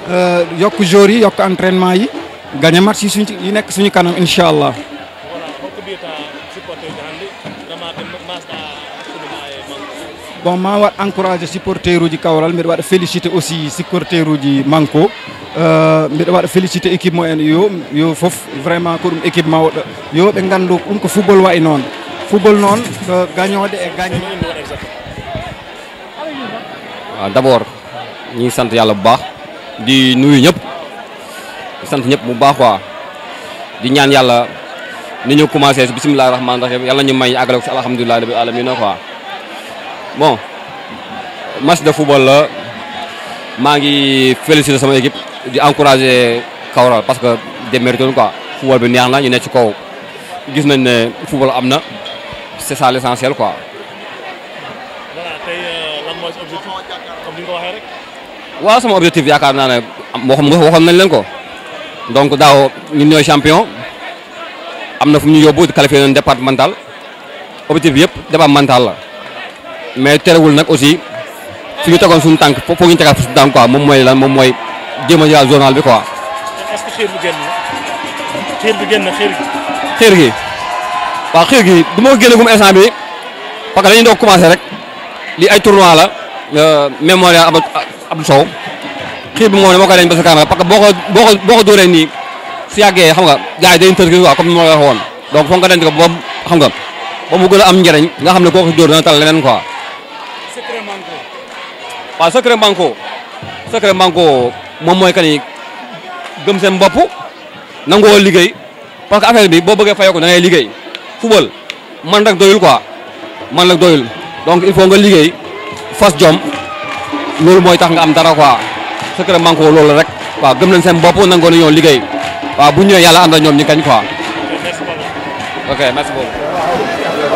yokk joueurs yi yokk entraînement yi gagné match yi suñ yi nekk suñu kanam incha allah. bon ma waɗ encouragé supporter uji kawral mbiɗa waɗa félicité aussi supporter uji manko mbiɗa waɗa félicité équipe mo en yo yo foof vraiment ko ɗum équipe mawɗo yo ɓe gandu ɗum ko football wayi noon football noon ko gagnode e gagne waaw d'abord ñu ngi sant yàlla bu baax di nuyu ñëpp di sant ñëpp bu baax quoi di ñaan yàlla ni ñu commencé si bisimilah rahmaani rahim yàlla ñu may àggale ko si alhamdulilah rabbil alamin quoi bon match de football la maa ngi féliciter sama équipe di encourager Kawral parce que démérité quoi football bi neex na ñu ne ci kaw gis nañ ne football am na c'est ça l'essentiel quoi. voilà tey lan mooy sa objectif comme ni nga ko waxee rek. waaw sama objectif yaakaar naa ne waxoon waxoon nañ leen ko donc daaw ñun ñooy champion am na fu ñu yóbbu di qualifié nañ départemental objectif bi yëpp départemental la mais terewul nag aussi fi ñu tegoon suñu tànk foofu ñu tegaat suñu tànk quoi moom mooy lan moom mooy jéem a jëlaat journal bi quoi. est-ce que xiir bi génn na xiir bi génn na xiir gi. xiir gi waaw xiir gi du ma ko génne gum instant bi parce que dañuy doog commencé rek li ay tournoi la mémorial Abdou Abdou Sow xiir bi moom dama koy dañ ba sa kanam parce que boo ko boo ko boo ko dóoree nii su yàggee xam nga gars yi dañuy tër gi quoi comme ni ma la waxee woon donc foog nga denc ko ba xam nga ba mu gën a am njëriñ nga xam ne koo ko dóor dana tal leneen quoi. secret manko. waaw secret manko secret manko moom mooy que ni gëm seen bopp nangoo liggéey parce que affaire bi boo bëggee fayoo ko da ngay liggéey football man rek doyul quoi man rek doyul donc il faut nga liggéey fas jom loolu mooy tax nga am dara quoi secret manko loolu rek waaw gëm nañ seen bopp nangoo nañoo liggéey waaw bu ñëwee yàlla ànd ak ñoom ñu kañ quoi. merci beaucoup. ok merci beaucoup.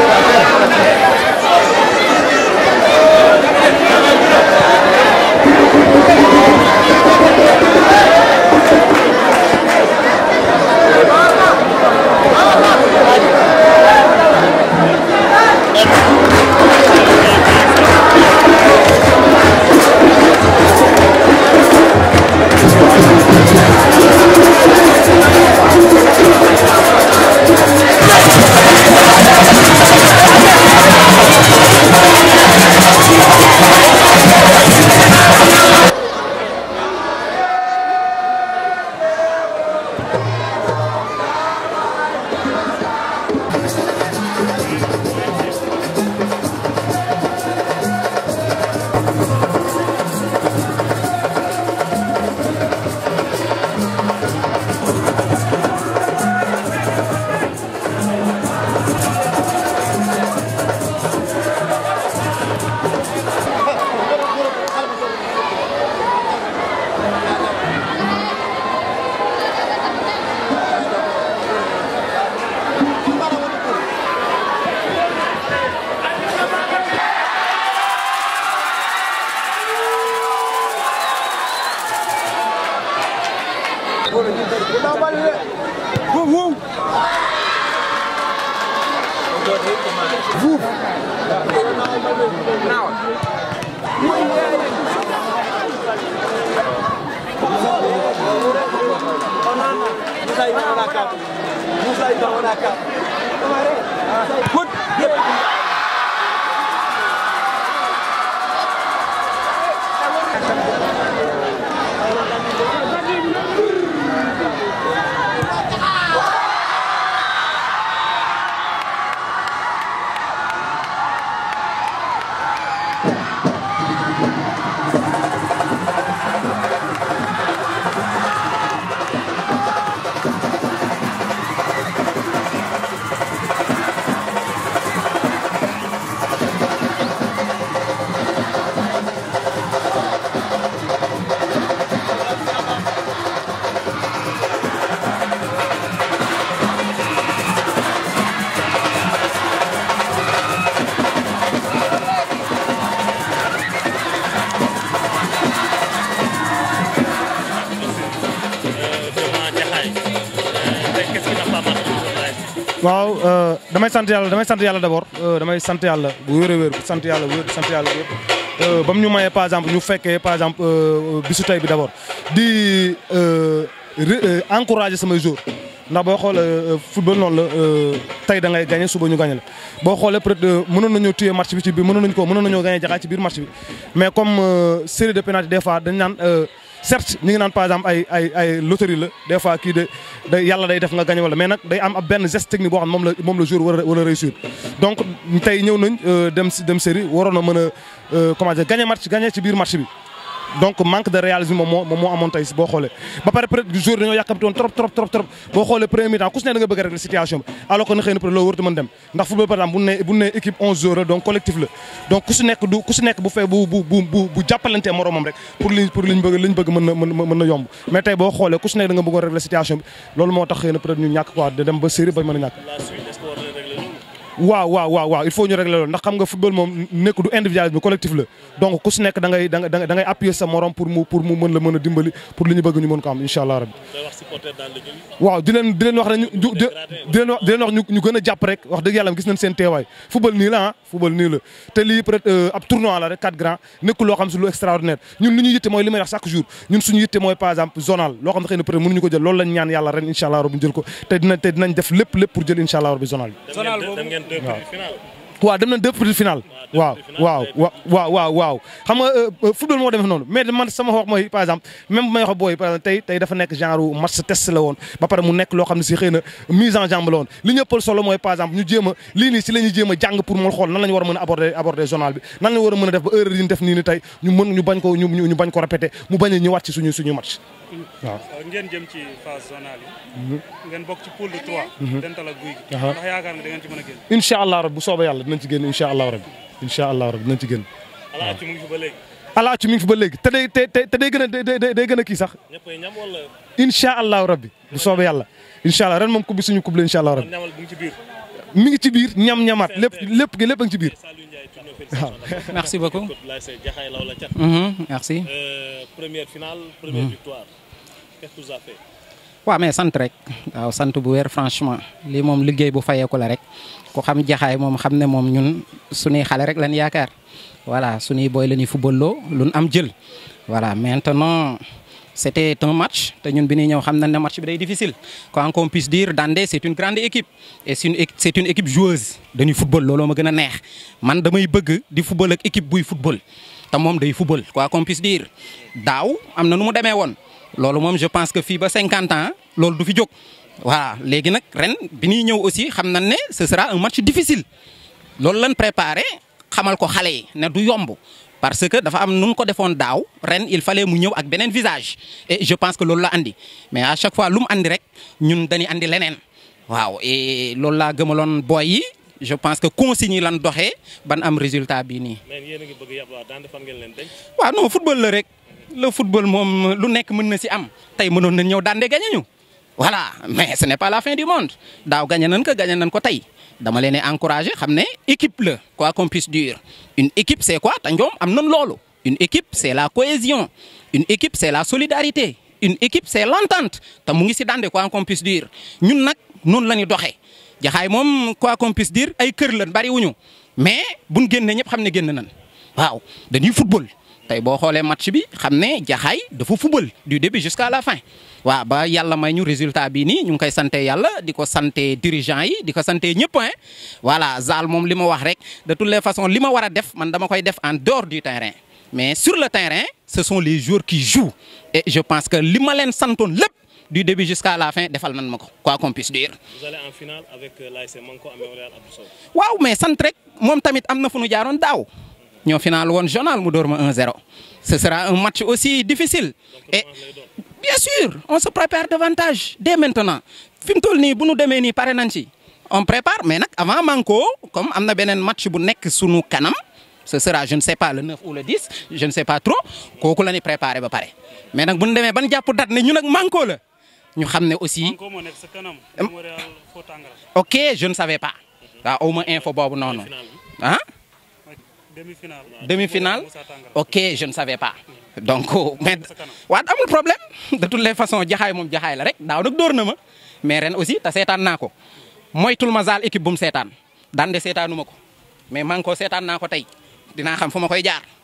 waaw damay sant yàlla damay sant yàlla d'abord damay sant yàlla bu wér a wér sant yàlla bu wér sant yàlla bu wér ba mu ñu mayee par exemple ñu fekkee par exemple bisu tey bi d'abord di encourager samay joueurs ndax boo xoolee football noonu la tey da ngay gagné suba ñu gagné la boo xoolee peut-être mënoon nañoo téye match bi ci biir mënoon nañu ko mënoon nañoo gagné jaxaay ci biir match bi mais comme série de pénalty des fois dañ naan certes ñu ngi naan par exemple ay ay ay loterie la des fois kii de day yàlla day def nga gagné wala mais nag day am ab benn geste technique boo xam moom la moom la joueur war a war a réussir donc tey ñëw nañ dem dem série waroon a mën a comment dire gagné match gagné ci biir match bi donc manque de réalisme moom moo moom moo amoon tey boo xoolee ba pare peut être jour dañoo yàkkamti woon trop trop trop trop boo xoolee premier mi-temps ku si ne da nga bëgg a régler situation bi alors que na xëy na peut être loolu warut a mën dem ndax football par exemple bu ne bu ne équipe 11 joueurs la donc collectif la donc ku si nekk du ku si nekk bu fee bu bu bu bu bu jàppalantee moromam rek pour li pour liñ bëgg liñ bëgg mën na mën na yomb mais tey boo xoolee ku si nekk da nga bëggoon régler situation bi loolu moo tax xëy na peut être ñu ñàkk quoi de dem ba série ba mën a ñàkk waaw waaw waaw waaw il faut ñu régler loolu ndax xam nga football moom nekk du individualisme collectif la donc ku si nekk da ngay da ngay da ngay appuyer sa morom pour mu pour mu mën la mën a dimbali pour li ñu bëgg ñu mën ko am incha allah rabbi waaw di leen di leen wax ne ñu di leen wax di leen wax ñu gën a jàpp rek wax dëgg yàlla gis nañ seen teewaay football nii la ah football nii la te lii peut être ab tournoi la rek quatre grands nekkul loo xam si lu extraordinaire ñun li ñu yitte mooy li may wax chaque jour ñun suñu yitte mooy par exemple zonal loo xam ne xëy na peut être mënuñu ko jël loolu lañ ñaan yàlla ren incha allah rabbi jël ko te dina te dinañ def lépp lépp pour jël incha allah rabbi zonal bi waaw dem nañ deux petits final waaw waaw waaw waaw waaw xam nga football moo demee noonu mais man sama wax mooy par exemple même bu may wax booy par exemple tey tey dafa nekk genre match test la woon ba pare mu nekk loo xam ne si xëy na mise en jambe la woon li ñëppal solo mooy par exemple ñu jéem a lii nii si la ñuy jéem a jàng pour mu xool nan la ñu war a mën a aborder aborder journal bi nan la ñu war a mën a def ba heure yi ñu def nii ni tey ñu mën ñu bañ ko ñu ñu bañ ko répété mu bañ a ñëwaat ci suñu suñu match waaw ngeen jëm ci phase zonale yi. ngeen bokk ci poule de 3. dental ak guy gi. ndax yaakaar nga da ngeen ci mën a génn. incha allah rabbi bu soobee yàlla dinañ ci génn incha allah rabbi incha allah rabbi dinañ ci génn. alaaci mu ngi fi ba léegi. alaaci mi ngi fi ba léegi te day te te day gën a day day gën a kii sax. ñëppay ñam wala. incha allah rabbi bu soobee yàlla. incha allah ren moom coupe bi suñu coupe la incha allah rabbi. ñamal bu ngi ci biir. mi ngi ci biir ñam ñamaat lépp lépp gi lépp a ngi ci biir. merci beaucoup. Jaxaay law la cat. merci. première finale première victoire. qu'est-ce que vous avez fait. waaw mais sant rek waaw sant bu wér franchement lii moom liggéey bu fayeeku la rek ku xam jaxaay moom xam ne moom ñun suñuy xale rek lañ yaakaar voilà suñuy booy la ñuy football loo lu am jël. voilà maintenant c'était un match te ñun bi ñuy ñëw xam nañ ne match bi day difficile quoi qu'on puisse dire Dandé c'est une grande équipe et c'est une c'est une équipe joueuse dañuy football looloo ma gën a neex man damay bëgg di football ak équipe buy football te moom day football quoi qu'on puisse dire daaw am na nu mu demee woon. loolu moom je pense que fii ba cinquante ans loolu du fi jóg voilà léegi nag ren bi ñuy ñëw aussi xam nañ ne ce sera un match difficile loolu lañ préparé xamal ko xale yi ne du yomb parce que dafa am nu mu ko defoon daaw ren il fallait mu ñëw ak beneen visage et je pense que loolu la andi mais à chaque fois lu mu andi rek ñun dañuy andi leneen waaw et loolu laa gëmaloon boy yi je pense que consignes yi lan doxee ban am résultat bii nii. mais yéen a ngi bëgg a yab waa Dandé fan ngeen leen denc. waaw non football la rek. le football moom lu nekk mën na ci am tey mënoon nañ ñëw Dandé gagné ñu voilà mais ce n'est pas la fin du monde daaw gagné nañ ko gagné nañ ko tey dama leen encouragé xam ne équipe la quoi qu'on puisse dire une équipe c'est quoi te ñoom am nañ loolu une équipe c'est la cohésion une équipe c'est la solidarité une équipe c'est l'entente te mu ngi ci Dandé quoi qu'on puisse dire ñun nag noonu la ñu doxee jaxaay moom quoi qu'on puisse dire ay kër lañ bari wuñu mais buñ génnee ñëpp xam ne génn nañ waaw dañuy football. tey boo xoolee match bi xam ne jaxaay dafa fubal du début jusqu'à la fin waaw ba yàlla may ñu résultat bii nii ñu ngi koy sante yàlla di ko sante dirigeants yi di ko sante ñëpp hein voilà Zal moom li ma wax rek de toutes les façons li ma war a def man dama koy def en dehors du terrain mais sur le terrain ce sont les joueurs qui jouent et je pense que li ma leen santoon lépp du début jusqu'à la fin defal nañ ma ko quoi qu'on puisse dire. vous allez en finale avec l'ASC Manko à Mémorial Abdou Sow. waaw mais sant rek moom tamit am na fu nu jaaroon daaw. ñoo final woon journal mu door ma 1-0 ce sera un match aussi difficile et bien sûr on se prépare davantage dès maintenant fi mu toll nii bu nu demee nii pare nañ ci on prépare mais nag avant Manko comme am na beneen match bu nekk sunu kanam ce sera je ne sais pas le 9 ou le 10 je ne sais pas trop kooku la ñuy préparé ba pare mais nag bu ñu demee ban jàpp date ne ñu nag Manko la ñu xam ne aussi Manko moo nekk sa kanam. Mémorial Faux Tangara. ok je ne savais pas waaw aw ma info boobu noonu ah. demi-finale. demi-finale Moussa Tangara. ok je ne savais pas donc mais waat amul problème de toutes les façons jaxaay moom jaxaay la rek daaw nag dóor na ma mais ren aussi te seetaan naa ko moytul ma zaal équipe bu mu seetaan Dandé seetaanu ma ko mais man ko seetaan naa ko tey dinaa xam fu ma koy jaar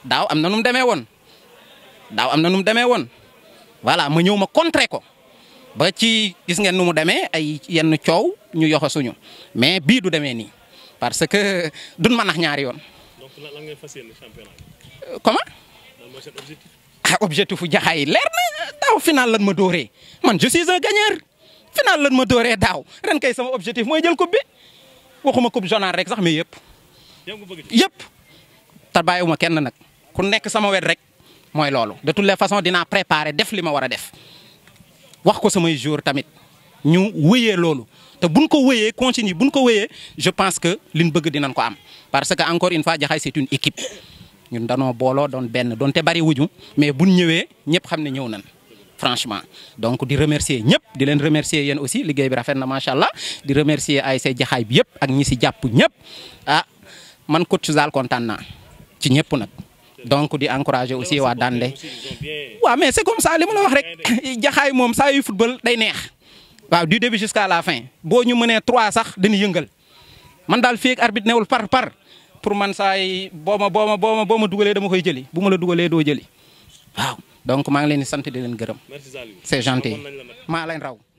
daaw am na nu mu demee woon daaw am na nu mu demee woon voilà ma ñëw ma contrer ko ba ci gis ngeen nu mu demee ay yenn coow ñu yoxo suñu mais bii du demee nii parce que duñ ma nax ñaari yoon. donc lan lan ngay fas yéene championnat bi Euh, comment lan mooy seen objectif. ah objectif fu jaxaay leer na daaw final lan ma dóoree man je suis un gagneur final lan ma dóoree daaw ren kay sama objectif mooy jël coupe bi waxuma coupe journal rek sax mais yëpp. yow nga bëgg yëpp te bàyyiwuma kenn nag ku nekk sama wet rek mooy loolu de toutes les façons dinaa préparer def li ma war a def wax ko samay jour tamit ñu wëyee loolu te buñ ko wëyee continue buñ ko wëyee je pense que liñ bëgg dinañ ko am parce que encore une fois Jaxaay c'est une équipe ñun danoo booloo doon benn doon te bari wuju mais buñ ñëwee ñëpp xam ne ñëw nañ franchement donc di remercier ñëpp di leen remercier yéen aussi liggéey bi rafet na macha allah di remercier ASC Jaxaay bi yëpp ak ñi si jàpp ñëpp ah man coach Zal kontaan naa ci ñëpp nag donc di encourager aussi waa Dande aussi ils ont bien. waaw mais c'est comme ça li ma la wax rek jaxaay moom saa yu football day neex waaw du début jusqu'à la fin boo ñu mënee trois sax dañuy yëngal man daal fii ak arbitre newul par par pour man saa yi boo ma boo ma boo ma boo ma dugalee dama koy jëli bu ma la dugalee doo jëli waaw donc maa ngi leen di sant di leen gërëm merci Saliou. c'est gentil Amoon nañ la nag. maa leen raw